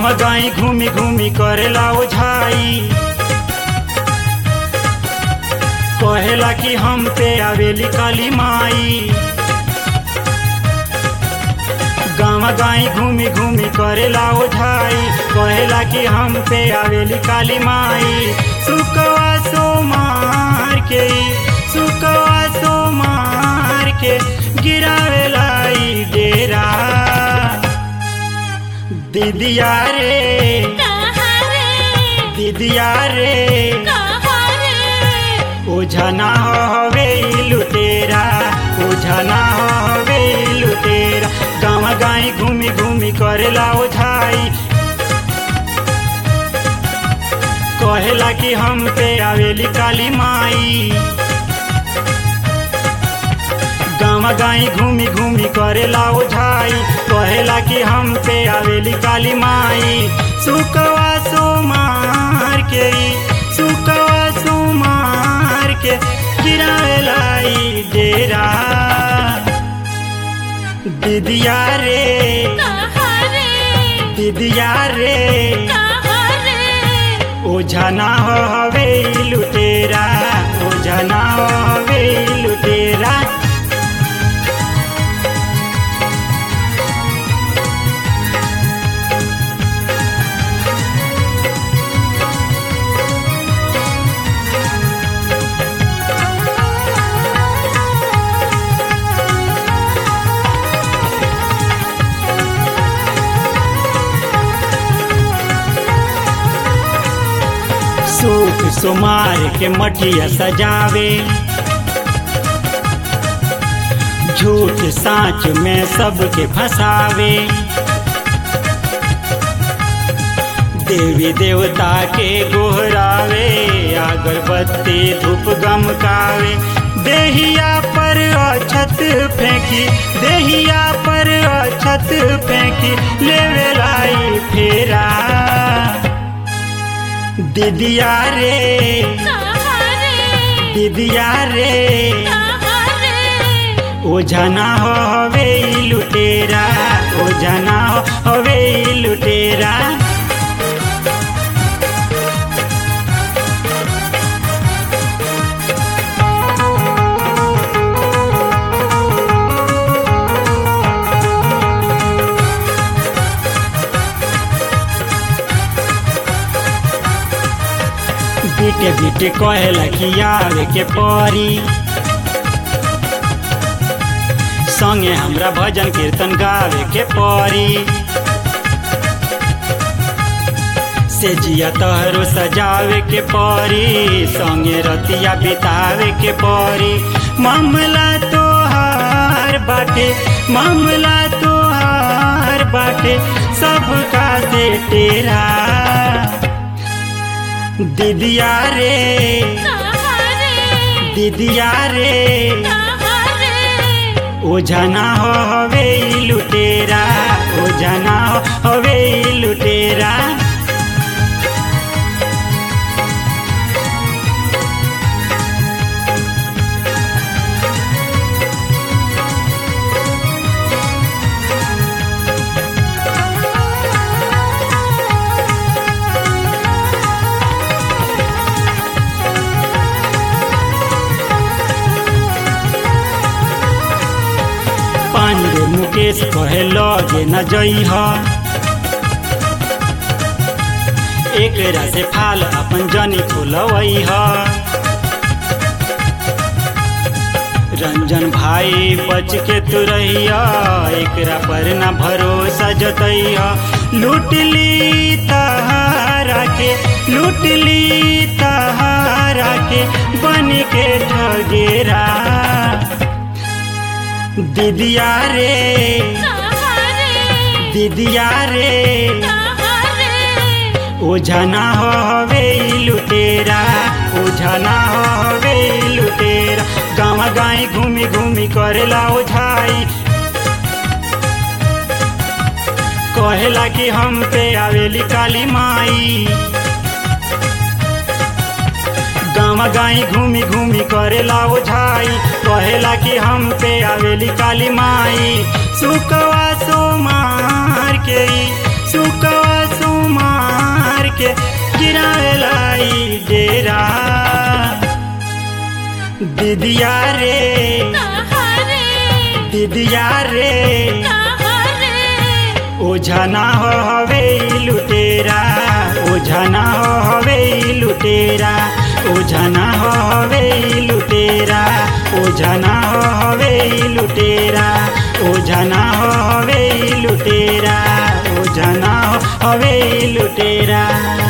गाँव गाई घूमी घूमी करेला ओझाई कहेला कि हम पे आवेली काली माई गाँव गाई घूमी घूमी करेला ओझाई कहेला कि हम पे आवेली काली माई सुकवा सो मार के सुकवा सो मार के गिरावेला ई डेरा दीदिया रे कहाँ रे दीदिया रे कहाँ रे ओझा ना हवे ई लुटेरा ओझा ना हवे ई लुटेरा गाँव गाई घूमी घूमी करेला ओझाई कहेला कि हम पे आवेली काली माई गाँव गाई घूमी घूमी करेला ओझाई कहेला कि हम पे आवेली काली माई सुकवा सो मार के सुकवा सो मार के गिरावेला ई डेरा दीदिया रे कहाँ रे दीदिया रे कहाँ रे ओझा ना हवे ई लुटेरा ओझा ना हवे ई लुटेरा सूख सुमार के मठिया सजावे झूठ साँच में सबके फंसावे देवी देवता के गोहरावे अगरबत्ती धूप गमकावे देहिया पर अछत फेंकी देहिया पर अछत फेंकी लेवे लाई फेरा दीदिया रे कहाँ रे दीदिया रे कहाँ रे ओझा ना हवे ई लुटेरा ओझा ना हवे ई लुटेरा बीटे बीटे कहेला कि आवे के परी संगे हमरा भजन कीर्तन गावे के परी से जिया तहरो सजावे के परी संगे रतिया बितावे के परी मामला तोहार बाटे मामला तोहार बाटे सबका से तेरा दीदिया रे कहाँ रे दीदिया रे कहाँ रे ओझा ना हवे ई लुटेरा ओझा ना हवे ई लुटेरा पांडे मुकेश कहे लगे न जइह एकरा से फाल अपन जनी खोलवैह रंजन भाई बच के तू रहिया एकरा पर न भरोसा जतैया लूट ली तहारा के लूट ली तहारा के बन के ठगेरा दीदिया रे कहाँ रे दीदिया रे कहाँ रे ओझा ना हवे ई लुटेरा ओझा ना हवे ई लुटेरा गाँव गाई घूमी घूमी करेला ओझाई कहेला कि हम पे आवेली काली माई गाँव गाई घूमी घूमी करेला ओझाई कहेला कि हम पे आवेली काली माई सुकवा सो मार के ई, सुकवा सो के गिरावेला ई डेरा दीदिया रे कहरे दीदिया रे कहरे ओझा ना हो हवे ई लुटेरा ओझा ना हो हवे ई लुटेरा ओझा ना हो हवे ई लुटेरा ओझा ना हो हवे ई लुटेरा ओझा ना हो हवे ई लुटेरा ओझा ना हो हवे ई लुटेरा